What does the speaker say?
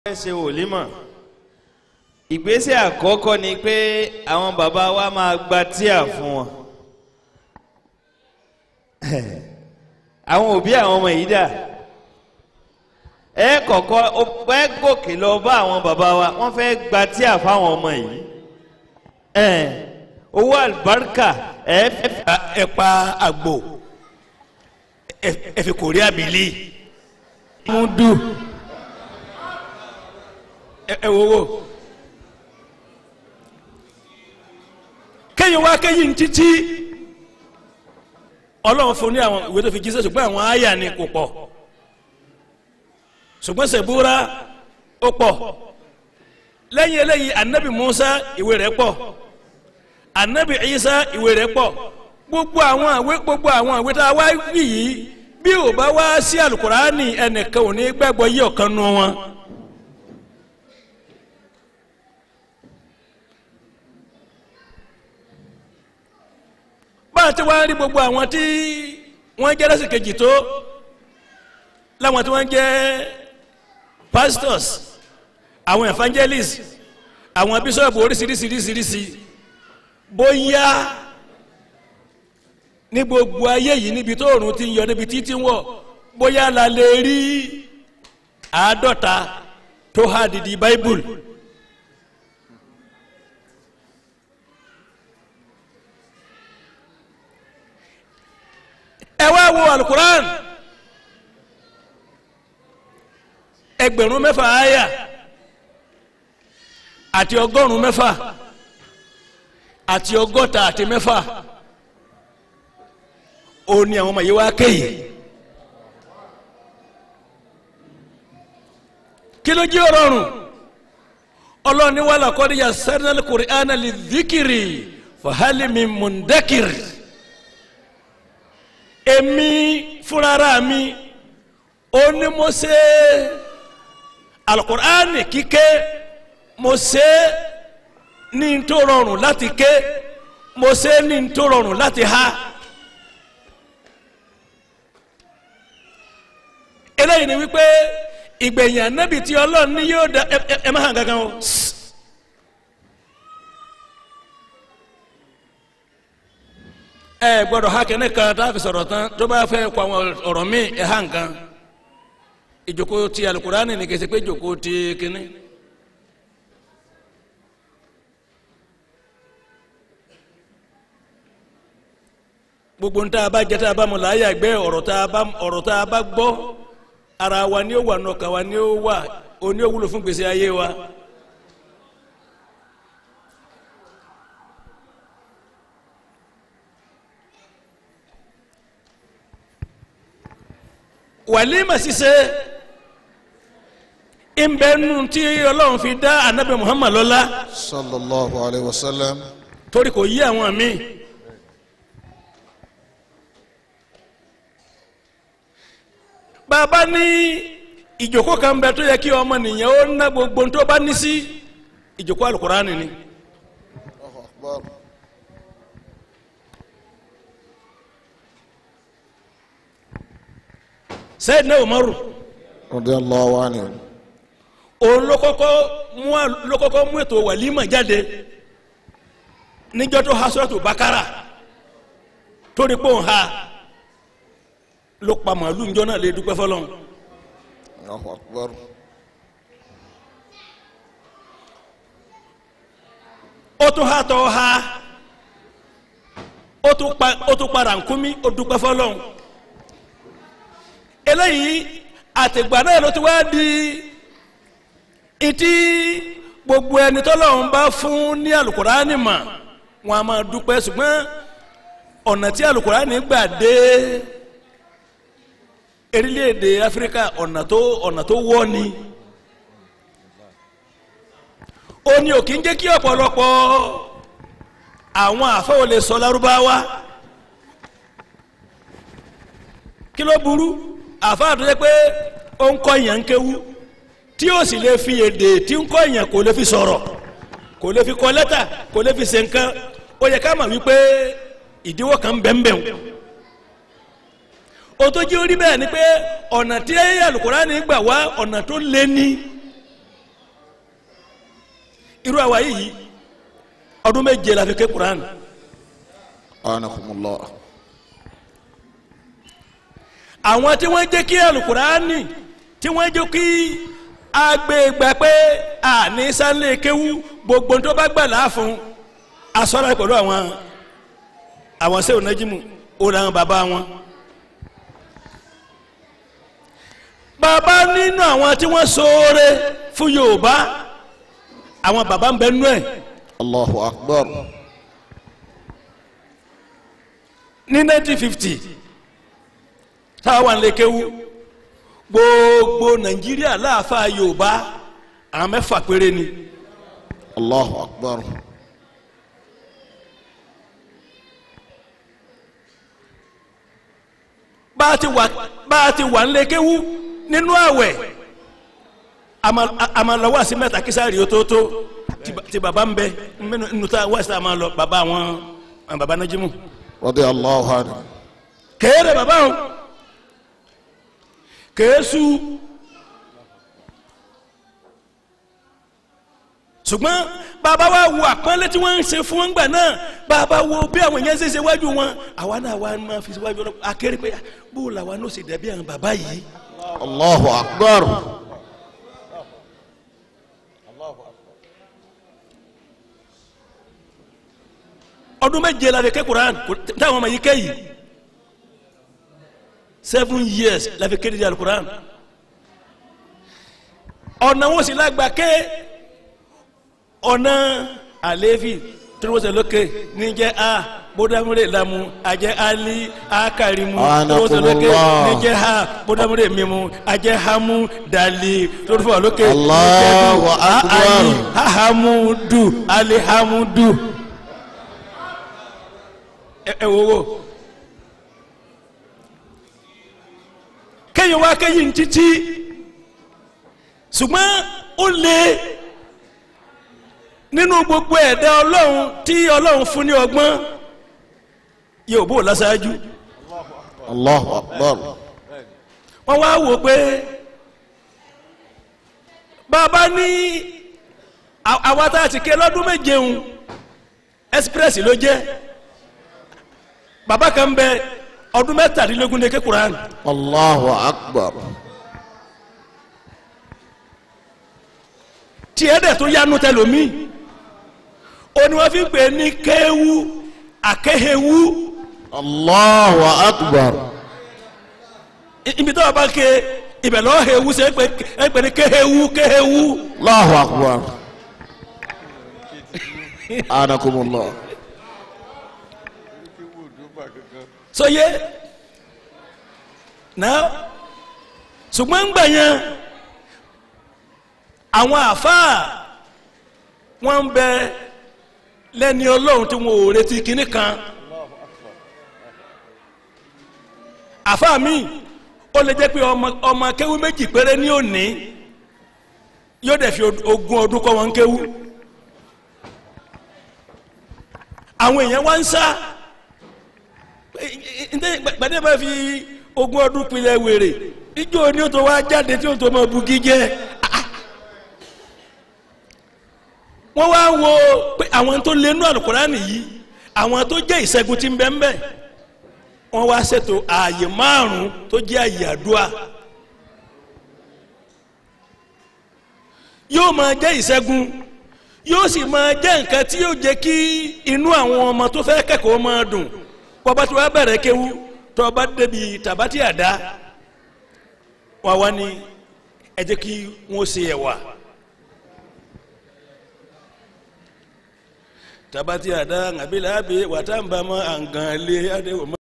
fẹ́ ṣe wòlímọ̀ ìgbésẹ̀ àkọ́kọ́ ni pé àwọn bàbá wa máa gba tíà fún wọn àwọn òbí àwọn ọmọ yìí dà ẹ kọ́kọ́ ẹ gòkè lọ bá àwọn bàbá wa wọ́n fẹ́ gba tíà fáwọn ọmọ yìí ẹ owó àlùbáríkà ẹ fẹ́ ẹ pa àgbò ẹ fi kò rí àbílí múdù ẹ wo wo kéyìn wá kéyìn títí ọlọ́run fún ní àwọn ìwé tó fi jíṣẹ́ ṣùgbọ́n àwọn àyà ni kò pọ̀ ṣùgbọ́n sẹ̀búra ó pọ̀ lẹ́yìn eléyìí anabi musa ìwé rẹ̀ pọ̀ anabi isa ìwé rẹ̀ pọ̀ gbogbo àwọn àwé gbogbo àwọn àwé tá a wá wí yìí bí ò bá wá sí alukurani ẹnìkan ò ní gbàgbọ́ yí ọ̀kan nu wọn. bá a ti wá rí gbogbo àwọn tí wọ́n jẹ́ lẹ́sìn kejì tó láwọn tí wọ́n jẹ́ pastors àwọn evangelists àwọn bíṣọ́ọ̀bù oríṣiríṣiríṣiríṣi bóyá ní gbogbo ayé yìí níbi tó òrùn ti ń yọ níbi títí ń wọ̀ bóyá la lè rí àádọ́ta tó há dìdí bible. ẹ wá wo alukuran ẹgbẹ̀rún mẹ́fà àyà àti ọgọ́rùn mẹ́fà àti ọgọ́ta àti mẹ́fà ó ní àwọn ọmọ yìí wá kéyìí kí ló jẹ́ ọ̀rọ̀rùn ọlọ́ni wàlá kọ́díyà sẹ́dínàlì kùrìánà lè díkìrì fàhálìmí mùndẹ́kìrì èmi fúnra mi ó ní mo ṣe alukur'ani kíké mo ṣe ní tó rọrùn láti ké mo ṣe ní tó rọrùn láti ha eléyìí ni wípé ìgbẹ̀yìn anábì tí ọlọ́run ní yóò da ẹ ẹ má hàn gangan o. ẹ gbọ́dọ̀ ha kẹne kan tá a fi sọ̀rọ̀ tán tó bá fẹ́ kọ àwọn ọ̀rọ̀ mi ẹ hàn kan ìjòkó ti alukurani ni kẹsẹ pé ìjòkó ti kíní. gbogbo ntá a bá jẹ tá a bá mu láàyè àgbẹ̀ ọ̀rọ̀ tá a bá ọ̀rọ̀ tá a bá gbọ́ ara wa ni ó wà nọkà wa ni ó wà oní ó wúlò fún gbèsè ayé wa. wàlímà ṣiṣẹ́ ìbẹ́nu tí ọlọ́run fi dá anabi muhammad lọ́lá sallallahu alayhi wa sallam torí kò yí àwọn míì bàbá ní ìjòkó kan bẹ tó yẹ kí ọmọ nìyẹn ó ná gbogbo tó bá ní sí ìjòkó alukurani ni Allahu akbar Sayyidina Umaru radiyallahu anhu òun ló kọ́kọ́ mú à- ló kọ́kọ́ mú ètò wàlímà jáde níjọ́ tó ha sọ́tò bakara torí pé òun ha ló pa màálù níjọ́ náà lè dúpẹ́ fọlọ́n Allahu akbar ó tún ha tọ́ ha ó tún pa ó tún para nkúmi ó dúpẹ́ fọlọ́n eléyìí àtìgbà náà ló ti wá di ìtí gbogbo ẹni tọ́lọ́run bá fún ní alukurani mà wọn a máa dúpẹ́ ṣùgbọ́n ọ̀nà tí alukurani gbà dé erílẹ̀-èdè áfíríkà ọ̀nà tó ọ̀nà tó wọ́ ni ó ní òkì ń jẹ́ kí ọ̀pọ̀lọpọ̀ àwọn àfẹ́wò lè sọ lárúbáwá kí ló burú àfáà tó yẹ pé ó ń kọ́ ìyàn ń kéwú tí ó sì lè fi èdè tí ń kọ́ ìyàn kò lè fi sọ̀rọ̀ kò lè fi kọ lẹ́tà kò lè fi ṣe nǹkan ó yẹ ká mọ̀ wípé ìdíwọ́ kan bẹ́ẹ̀nbẹ́ẹ̀ o tó jẹ́ orí bẹ́ẹ̀ ni pé ọ̀nà tí alukurani gbà wá ọ̀nà tó lé ní irú àwa yìí ọdún méje la fi ké Quran anakumullah àwọn tí wọ́n jẹ́ kí alukurani tí wọ́n jẹ́ kí agbègbè pé àní sálẹ̀ kéwú gbogbo tó bá gbà láàfún asọ́ra pẹ̀lú àwọn àwọn sẹ́wọ̀n nájímù òun làwọn bàbá wọn. bàbá nínú àwọn tí wọ́n ṣoore fún Yorùbá àwọn bàbá ń bẹ nú ẹ̀ allahu akbar ní 1950 táwọn wà lè kéwú gbogbo Nàìjíríà láàfáà Yorùbá àwọn mẹ́fà péré ni. allahu akbar bá a ti wà bá a ti wà nílé kéwú nínú àwẹ̀ a máa lọ wá sí mẹ́ta kí sáré o tó tó ti ba- ti bàbá ń bẹ nínú nínú tá a wá sí a máa lọ bàbá àwọn àwọn bàbá Nájímù radiyallahu anhu kéèrè bàbá wọn kéésù ṣùgbọ́n bàbá wa wo àpọ́nlé tí wọ́n ń ṣe fún wọn gbà náà bàbá wo bí àwọn yẹn ṣe ṣe wájú wọn àwa náà wà máa fi wájú wọn akéré pé bó làwa náà ṣe dàbí àwọn bàbá yìí. allahu akbar ọdún méje la fi ké Quran kò- táwọn ọmọ yìí ké yìí seven years la fi kéde di Quran ọ̀nà wọn sì lágbà ké ọ̀nà àlééfì tírúwọ́sẹ̀ lókè níjẹ́ a bódámúrè lamu àjẹ́ ali akarimu tírúwọ́sẹ̀ lókè Anakumullah. níjẹ́ ha bódámúrè mimu àjẹ́ hamu dali tírúwọ́sẹ̀ lókè Allahu níjẹ́ du, a- Akbar. ali ahamudu alihamudu ẹ ẹ wo wo kéèyàn wá kéyìn títí ṣùgbọ́n ó lé nínú gbogbo ẹ̀dá ọlọ́run tí ọlọ́run fún ní ọgbọ́n yóò bó lásáájú allahu akbar wọ́n wá wò pé bàbá ní à- àwa tá a ti ké lọ́dún méje ń express ló jẹ́ bàbá kan bẹ ọdún mẹ́tàdínlógún ní ké Quran allahu akbar tiẹ̀ dẹ̀ tó yanu tẹlomi ó ní wọ́n fi ń pè ní kéwu akéhewu allahu akbar I- ibi tó o bá ké ibẹ̀ lọ́ọ́ hewu ṣe é pè é pè ní kéhewu kéhewu allahu akbar anakumullah sọye náà ṣùgbọ́n ń gbà yẹn àwọn àfáà wọ́n ń bẹ lẹ́ni ọlọ́run tí wọn ò retí kinní kan àfáà mi ó lè jẹ́ pé ọmọ ọmọ kéwú méjì péré ní òní yóò dẹ̀ fi ogún ọdún kọ́ wọn kéwú àwọn èèyàn wá ń sá ǹdẹ́ gbàdé bá fi ogún ọdún pilẹ̀ wèrè ijó ni ó tó wá jáde tí ó tó mọ bugi jẹ́ wọ́n wá wo pé àwọn tó lé nú àlùkùránì yìí àwọn tó jẹ́ ìṣẹ́gun tí ń bẹ ń bẹ wọ́n wá ṣètò ààyè márùn-ún tó jẹ́ ààyè àdúrà yóò máa jẹ́ ìṣẹ́gun yóò sì máa jẹ́ nǹkan tí yóò jẹ́ kí inú àwọn ọmọ tó fẹ́ kẹ́kọ̀ọ́ máa dùn bọ́bá tí wọ́n bẹ̀rẹ̀ kéwú tó bá débi tàbátì àdá wà wá ní ẹ jẹ́ kí wọ́n ṣe ẹ̀wà tàbátì àdá àbílẹ̀ àbí wàtá ń bá mọ́ àǹgàn lé adéwòmọ́.